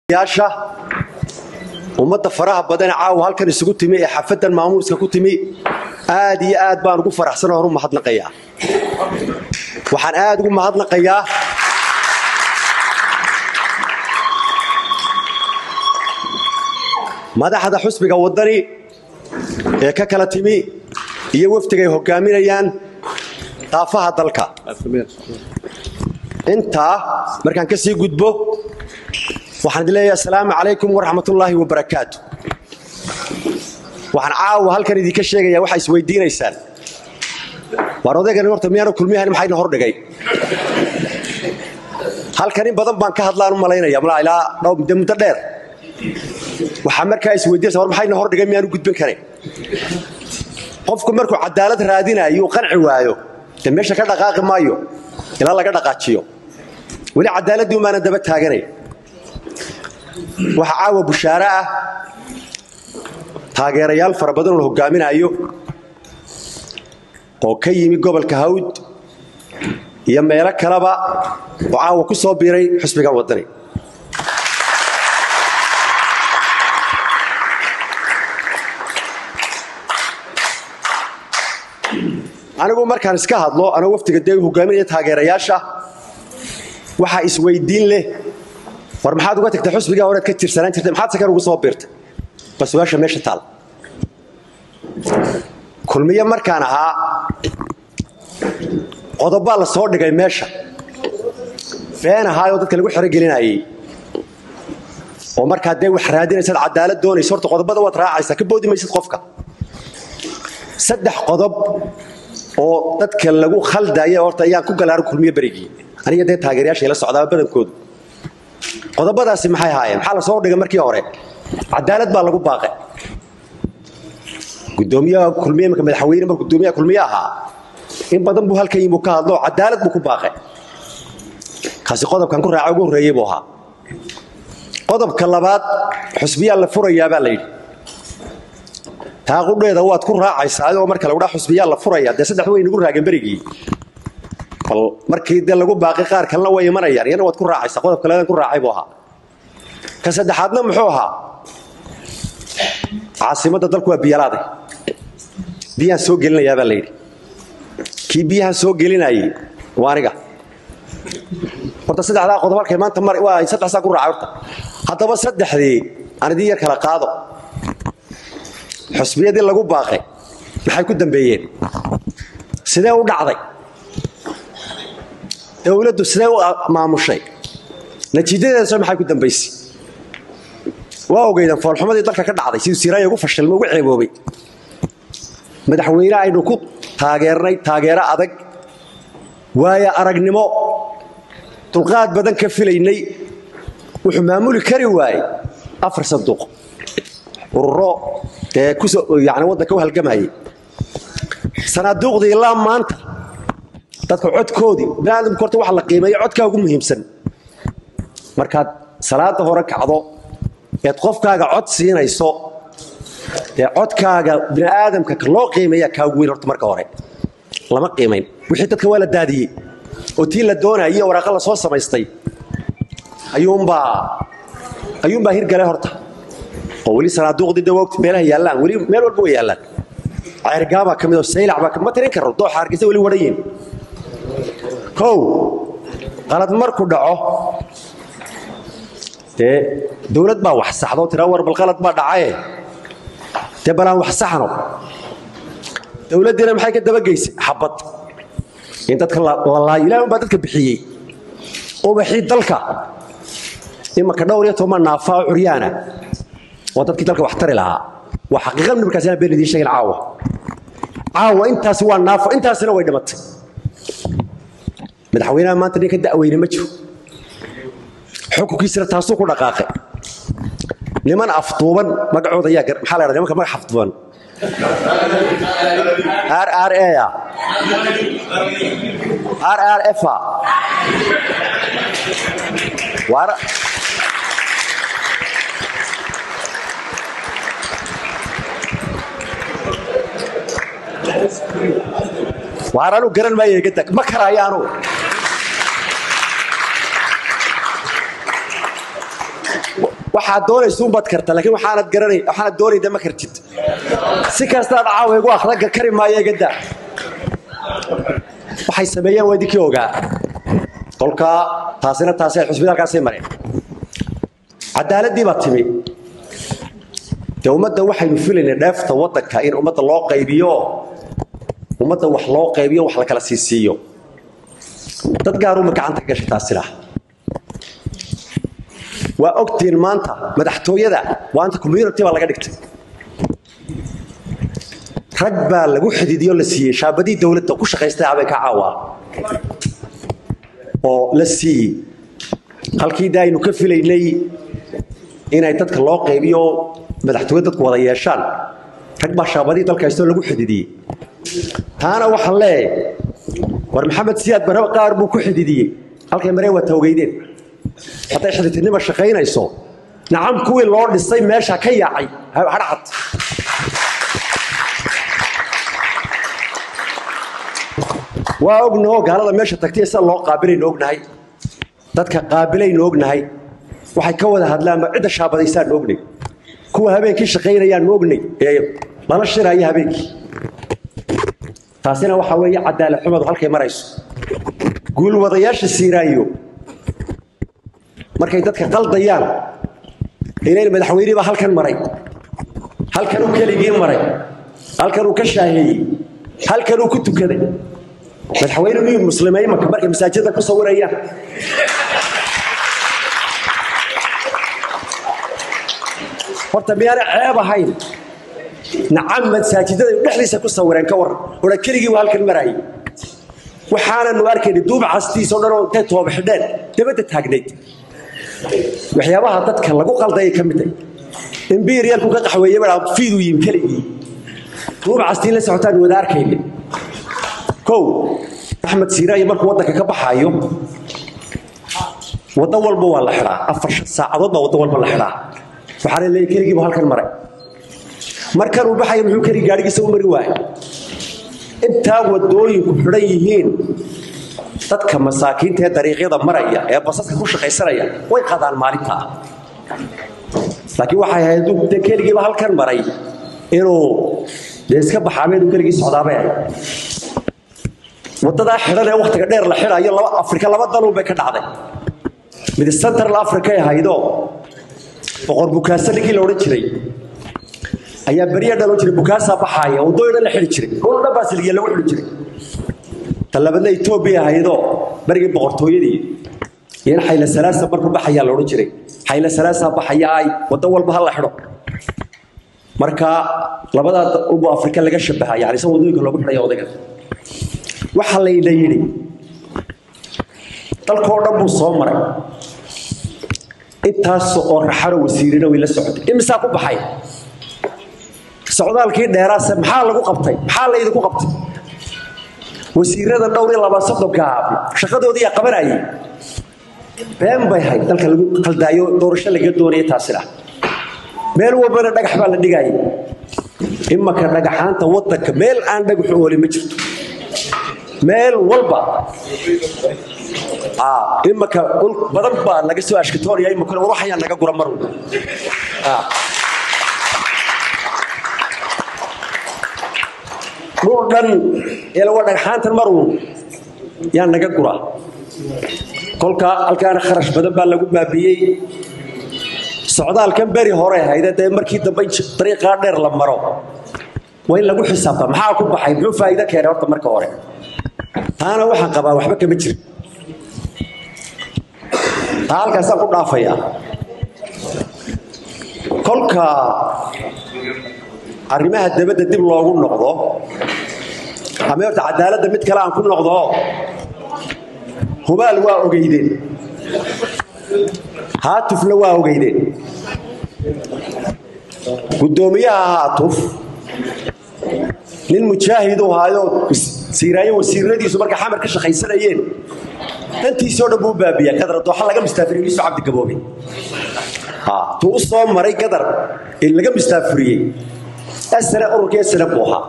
yaasha ummadda faraha badan caawa halkan isugu timi ee xafadan maamuuska ku timi aad iyo aad baan ugu faraxsan oo u mahadnaqayaa waxaan aad ugu mahadnaqayaa madaxda xusbiga waddani ee ka kala timi iyo wafdigay hogaaminayaan daafaha dalka intaa markaan ka sii gudbo waxaan idin leeyahay asalaamu calaykum waraxmatullaahi wabarakaatu waxaan caawa halkan idinka sheegayaa waxaa isweydiinaysaan waar odaygani horta miyaanu kulmiyahan maxayna hordhigay halkan in badan baan ka hadlaan u malaynaya malaa ilaa dhowr muddo dheer waxaa markaa isweydiinaysa war maxayna hordhigay miyaanu gudbin karin qofku markuu cadaalad raadinayo uu qanci waayo dee meesha ka dhaqaaqi maayo ilaa laga dhaqaajiyo weli cadaaladdii umaana daba taaganay waxaa caawa bushaare ah taageerayaal fara badan oo la hogaaminaayo oo ka yimi gobolka hawd iyo meelo kaleba oo caawa ku soo biiray xusbigan waddani anigu markaan iska hadlo anoo waftiga dee hogaaminaya taageerayaasha waxaa isweydiin leh war maxaad uga tagtay xusbigaa horead ka tirsanaan jirtay maxaad sakan ugu soo biirtay bal su-aasha meesha taal kulmiye markaan ahaa qodobbaa la soo dhigay meesha been ahaayoo dadka lagu xerogelinayey oo markaa dee wax raadinaysaad cadaalad doonaysa horta qodobada waad raacaysaa ka boodi maysid qofka saddex qodob oo dadka lagu khaldaya horta ayaan ku galaaro kulmiye berigii aniga dee taageerayaasha ila socdaaba badankoodu qodobadaasi maxay ahaayeen maxaa la soo dhigay markii hore cadaalad baa lagu baaqay gudoomiyaha kulmiye marka madaxweyne marka gudoomiyaha kulmiye ahaa in badan buu halkan yimuu ka hadlo cadaalad buu ku baaqay kaasi qodobkan ku raaca ugu horreeyey buu ahaa qodobka labaad xusbiyaa la furayaa baa la yidhi taa qudheeda waad ku raacaysaa adigoo marka lagu dhaa xusbiyaa la furaya dee saddex way nagu raageen berigii bal markii dee lagu baaqi qaar kalena way imanayaan iyana waad ku raacaysaa qodob kaleedan ku raacay buu ahaa ka saddexaadna muxuu ahaa caasimadda dalku waa biyalaaday biyaan soo gelinayaa baa la yidhi kii biyahan soo gelinayey waa aniga horta saddexdaa qodob halkay maanta mar waa saddexsaa ku raacay horta haddaba saddexdii aan idin yar kala qaado xusbiyadii lagu baaqay maxay ku dambeeyeen sidee u dhacday dowladdu sidee u maamushay natiijadeedaso maxay ku dambaysay waa ogeydan foolxumadii dalka ka dhacday siduu siraaya ugu fashilmay ugu ceeboobay madaxweyne aynu ku taageernay taageero adag waayo aragnimo dulqaad badan ka filaynay wuxuu maamuli kari waayey afar sanduuq ururo dee kusooyani waddanka u halgamayay sanaaduuqdii ilaa maanta dadka codkoodii biniaadamku horta waxa la qiimeeyo codkaa ugu muhiimsan markaad salaada hore kacdo eed qofkaaga cod siinayso dee codkaaga bini'aadamka loo qiimeeyaa kaa ugu weyn horta marka hore lama qiimayn wixii dadka waa la daadiyey oo tii la doonayay waraaqa la soo samaystay ayuunbaa ayuunbaa hirgalay horta oo weli sanaaduuqdii de wogti meelaha yaallaan weli meel walba way yaallaan ceergaabaa ka mid oo saylac baa ma tirin karro dooxa hargeysa weli wadhan yihin kow qalad marku dhaco dee dowlad baa wax saxdo tiraa war bal qalad baa dhacaye dee balaan wax saxno dowladdiina maxay ka dabageysay xabad in dadka lalaayo ilaah un baa dadka bixiyey ubaxii dalka imanka dhowr iyo toban naafaa oo curyaana waa dadkii dalka wax tari lahaa waa xaqiiqa markaasina been idiin sheegin caawa caawa intaasi waa naafo intaasina way dhimatay madaxweynaha maanta nin ka da'weyne ma jiro xukunkiisina taasuu ku dhaqaaqay niman afduuban magacooda ayaa maxaa la ydhahda nimanka magac afduuban r r a r r f waar anu garan maaya iga tag ma karaayo anu waxaad doonaysa unbaad karta laakiin waxaanad garanay waxaanad doonayda ma kartid si kastaad caawa igu akhdaga kari maayo igadaa waxay sameeyeen waa idinkii ogaa kolkaa taasina taasi xusbitaalkaasay mareen cadaaladii baa timi dee ummadda waxaynu filaynay dheefta waddanka in ummadda loo qaybiyo ummadda wax loo qaybiyo wax la kala siisiiyo dad gaaruma gacanta ka gashay taasina waa ogtiin maanta madaxtooyada waanta community baa laga dhigtay rag baa lagu xidiidiyo la siiyey shaabadii dowladda ku shaqaystay abay ka caawaa oo la siiyey halkii da aynu ka filaynay inay dadka loo qaybiyo madaxtooye dadku wada yeeshaan rag baa shaabadii dalka haystoo lagu xididiyey taana waxaan leeyahay war maxamed siyaad baraba qaar buu ku xididiyey halkay mareen waa tawgeydeen hadday xididtinima shaqaynayso nacam kuwii loo dhisay meesha ka yaacay hadhacad waa ognaho gaalada meesha tagtay sida loo qaabilaynu ognahay dadka qaabilaynu ognahay waxay ka wada hadlaanba cidda shaabadaysaanu ognay kuwa habeenkii shaqaynayaanu ognay ee lala shiraya habeenkii taasina waxaa weeye cadaalad xumadu halkay marayso guulwadayaasha siiraayo markay dadka qaldayaan inay madaxweynihii baa halkan maray halkanuu keligii maray halkanuu ka shaaheeyey halkanuu ku tukaday madaxweyne miyuu muslimay imanka markay masaajidda ku sawirayaan horta miyaana ceeb ahayn nacam masaajidada dhexdiisa ku sawireen ka waran ora keligii waa halkan maraayay waxaananu arkayna duub castiisoo dhan oo intay tooba xidheen dabadda taagnayd waxyaabaha dadka lagu qaldayay ka mid ah imbiriyalku ka qaxweeye baa fiiduu yimi keligii duub castii la socotaan wada arkayna kow axmed siiraayi markuu waddanka ka baxaayo waddo walba waa la xidhaa afar saacadood baa waddo walba la xidhaa waxaana leeyahy keligiibu halkan maray markanuu baxaya muxuu keli gaadhigiisa u mari waayo intaa waddooyinku xidhan yihiin dadka masaakiinta ee dariiqyada maraya ee basaska ku shaqaysanaya way qadaan maalintaa laakiin waxay ahayd de keligiiba halkan maray inuu dee iska baxaabeedu keligii socdaabay ahayd waddadaa xidhan ee wakhtiga dheer la xidhayo laba afrika laba dalun bay ka dhacday mid central africa ay ahaydoo boqor bukaasa ninkii la odhan jiray ayaa berya dhaloo jiray bukaasaa baxaaya waddooyin dhan la xidhi jiray dhul dhan baa silgiya lagu xidhi jiray talabadna etoobiya ahaydoo berigii boqortooyadii iyo in xayla salaasa markuu baxayaa la odhan jiray xayla salaasaa baxayaay waddo walba ha la xidho marka labadaa ubu afrika laga shabaha yani isa waddooyinka loogu xidhaya odayga waxaa layna yidhi dalkoo dhan buu soo maray intaas oo raxano wasiirina way la socotay imisaa ku baxay socdaalkii dheeraase maxaa lagu qabtay maxaa laydinku qabtay wasiirada dhowr iyo labaa soddonka shaqadoodii yaa qabanayay been bay hayd dalka lagu qaldaayo doorasho laga doonaya taasina meel walbana dhagax baa la dhigayay imanka dhagaxaanta waddanka meel aan dhagaxu ooli ma jirto meel walba imanka dhul badan baa laga soo ashkatoonaya imankuna war waxayaa naga gura mar walba dhul dhan waa dhagxaantan maruun yaa naga gura kolka halkaana kharash badan baa lagu baabiyey socdaalkan beri hore hayde dee markii dambe dariiqaa dheer la maro waa in lagu xisaabta maxaa ku baxay muxuu faa'iido keenay horta marka hore taana waxaan qabaa waxba kama jirin taa halkaasaan ku dhaafayaa kolka arrimaha dabadda dib loogu noqdo ama horta cadaaladda mid kale aan ku noqdo hubaal waa ogeydeen haatufna waa ogeydeen guddoomiyaha haatuf nin mujaahid u haayoo siiraayo wasiiradiisu marka xamar ka shaqaysanayeen dantiisoo dhan buu baabiyaa gadar dooxa laga mustaafiriyey iisu cabdi gaboobe tuu u soo maray gadar ee laga mustaafiriyey asana ururkii asana buu ahaa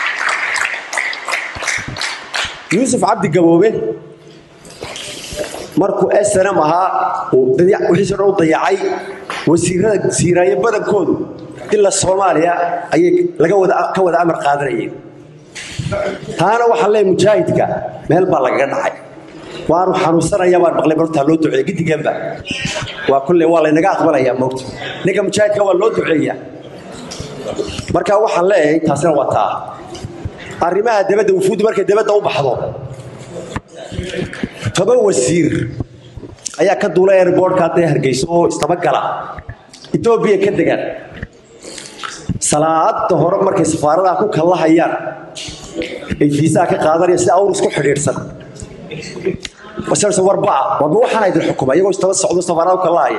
yuusuf cabdi gaboobe markuu snm ahaa wixiiso dhan u dayacay wasiirada siiraaye badankoodu ila soomaaliya ayay ka wada amar qaadanayeen taana waxaa leey mujaahidka meel baa lagaga dhacay waanu xanuunsanaya baan maqlay martaa loo duceeya gidiganba waa kulle waa laynaga aqbalayaa moogta ninka mujaahidka waa loo duceeyaa marka waxaan leeyahay taasina waa taa arrimaha dabadda wufuuddu markay dabadda u baxdo toban wasiir ayaa ka duula airboortka hadday hargeyso oo istabagala etoobiya ka degaan salaada hore markay safaaradaha ku kallahayaan ay fiisaha ka qaadanaya si awr isku xidhiidhsan warbaa warba waxaana idin xukuma iyagoo istaba socdo safaarada ku kallahaya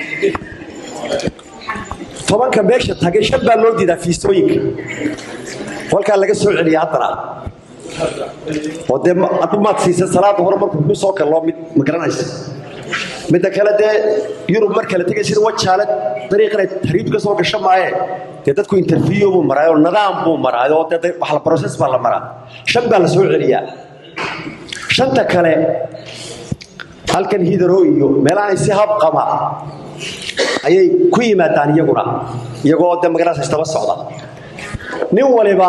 tobanka meesha tagay shan baa loo diidaa fiisooyinka kolkaa laga soo celiya haddana oo dee maad siisa salaada hore markuu ku soo kalloo mid ma garanaysa midda kale dee yurub mar kale tegay sida wajaale dariiqinay hariib ka soo gasho maaye dee dadku interview buu maraay oo nidaam buu maraay oo dee wax la process baa la maraa shan baa la soo celiyaa shanta kale halkan hidaro iyo meelahan si habqama ayay ku yimaadaan iyaguna iyagoo dee magaranaysa istaba socda nin waliba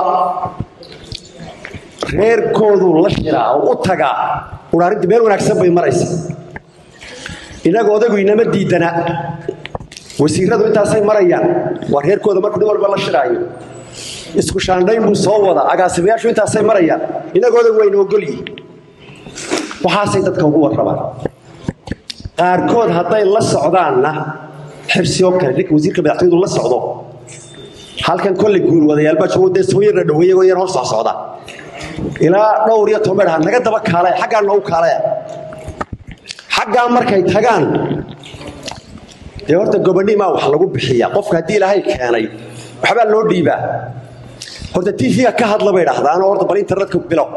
reerkoodu la shiraa oo u tagaa uraarinta meel wanaagsan bay maraysa inaga odagu inama diidana wasiiradu intaasay marayaan waa reerkooda markuu nin walba la shiraayo isku shaandhayn buu soo wada agaasimayaashu intaasay marayaan inaga odagu wayna ogolyihin waxaasay dadka ugu warrabaan qaarkood hadday la socdaanna xirsi oo kale ninka wasiirka madaxtooyadu la socdo halkan kolley guulwadayaalbaa joogo dee soo yarna dhaweeye oo yar hor soo socda ilaa dhowr iyo toban ha naga daba kaalaya xaggaa noogu kaalaya xaggaa markay tagaan dee horta gobonimaa wax lagu bixiya qofka haddii ilaahay keenay waxbaa loo dhiibaa horta tv-ga ka hadla bay dhahdaanoo horta bal internetka bilow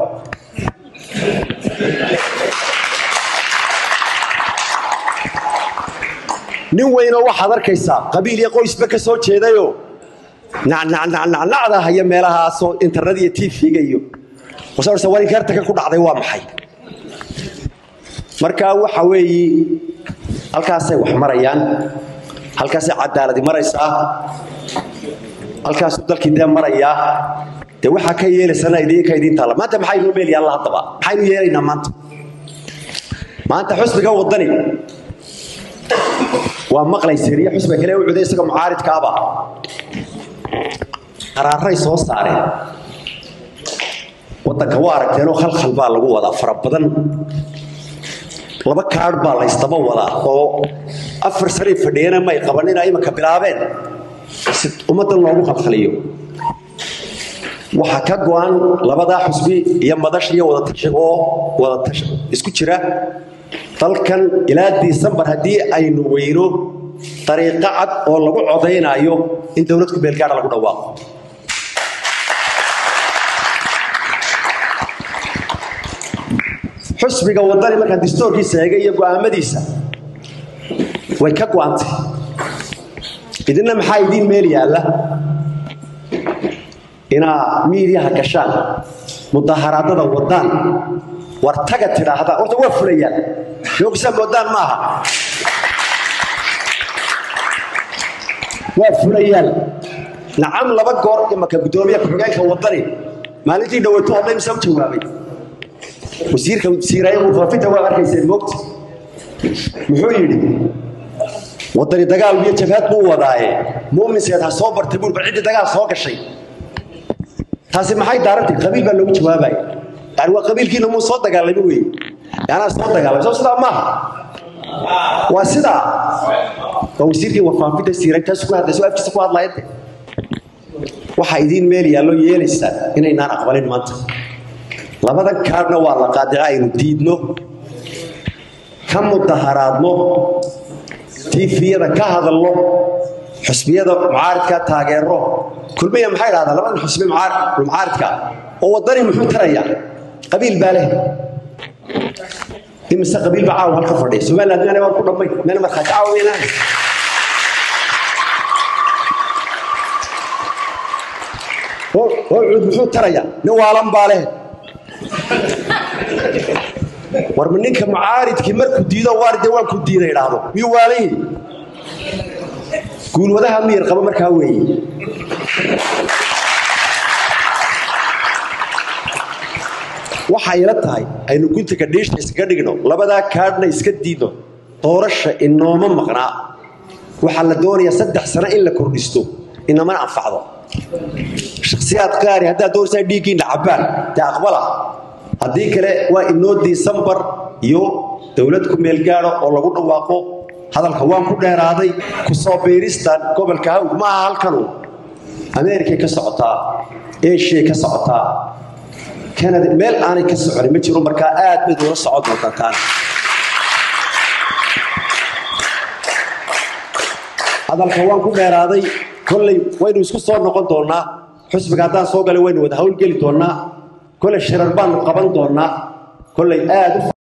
nin weynoo waxaad arkaysaa qabiil iyo qoysba ka soo jeedayoo nacnacnacnacda haya meelahaasoo internet iyo tv-ga iyo warinkartaka ku dhacday waa maxay marka waxa weeyi halkaasay wax marayaan halkaasay cadaaladi maraysaa halkaasuu dalkii dee marayaa dee waxaa ka yeelaysana idinka idiin taalla maanta maxaynu meel yaalla haddaba maxaynu yeelaynaa maanta maanta xusbiga wadani waa maqlayseriya xusbiga kale u cuday isaga mucaaridkaaba qaraaray soo saareen wadanka waa aragteenoo khalkhal baa lagu wadaa fara badan laba kaadh baa la ysdaba wadaa oo afar sanay fadhiyana may qabanina imanka bilaabeen si ummaddan loogu khalkhaliyo waxaa ka go-an labadaa xusbi iyo madash iyo wadatashi oo wadatash isku jira dalkan ilaa disembar haddii aynu weyno dariiqo cad oo lagu codaynaayo in dowlad ku beelgaara lagu dhawaaqo xusbiga wadani markaan distoorkiisa eegay iyo go'aamadiisa way ka go'antay idinna maxaa idiin meel yaalla inaa miidiyaha gashaan mudaharaadada wadaan war taga tidhaahdaan horta waa fulayaan yoogsa moodaan maaha waa fulayaan nacam laba goor imaka guddoomiya ku-xigeenka wadani maalintii dhaweyto hadlay mise u jawaabay wasiirka siiraaya mufaafinta waa arkayseen moogta muxuu yidhi wadani dagaal iyo jabhad buu wadaaye muuminseed ha soo bartay buur bal ciddii dagaal soo gashay taasi maxay daarantay qabiil baa loogu jawaabaya yani waa qabiilkiina muu soo dagaalami weye yaanaa soo dagaalamay soo sidaa maaha waa sidaa waa wasiirkii warfaafinta siiray taas ku hadlaysa oo afkiisa ku hadlayade waxaa idiin meel yaallo yeelaysaa inaynaan aqbalin maanta labadan kaadhna waa la qaadica aynu diidno ka mudaharaadno tiifiyada ka hadalno xusbiyada mucaaridka taageero kulmiya maxay dhahdaa labadan xusbi mucaaridka oo wadani muxuu tarayaa qabiil baa leh imise qabiil baa caawa halka fadhiya somaliland meel waan ku dhammay meel markhaati caawa weynaan oo cuud muxuu tarayaa nin waalan baa leh warma ninka mucaaridkii markuu diido waaride waan ku diida idhaahdo miyuu waalayi guulwadaha miyar qaba markaa weeye waxa ila tahay aynu guntiga dhiisha iskaga dhigno labadaa kaadhna iska diidno doorasha inooma maqnaa waxaa la doonayaa saddex sano in la kordhisto inamana anfacdo shakhsiyaad qaari haddaad doonaysaa dhiiggiinna cabbaan dee aqbala haddii kale waa inoo disembar iyo dowlad ku meelgaado oo lagu dhawaaqo hadalka waan ku dheeraaday ku soo biiristan gobolka hawd ma aha halkanu ameerikay ka socotaa eshiay ka socotaa kanada meel aanay ka soconin ma jiro markaa aad bayd ula socon doontaan taan hadalka waan ku dheeraaday kolley waynu isku soo noqon doonnaa xusbiga haddaan soo galay waynu wada hawlgeli doonnaa kolley shirar baanu qaban doonnaa kolley aad u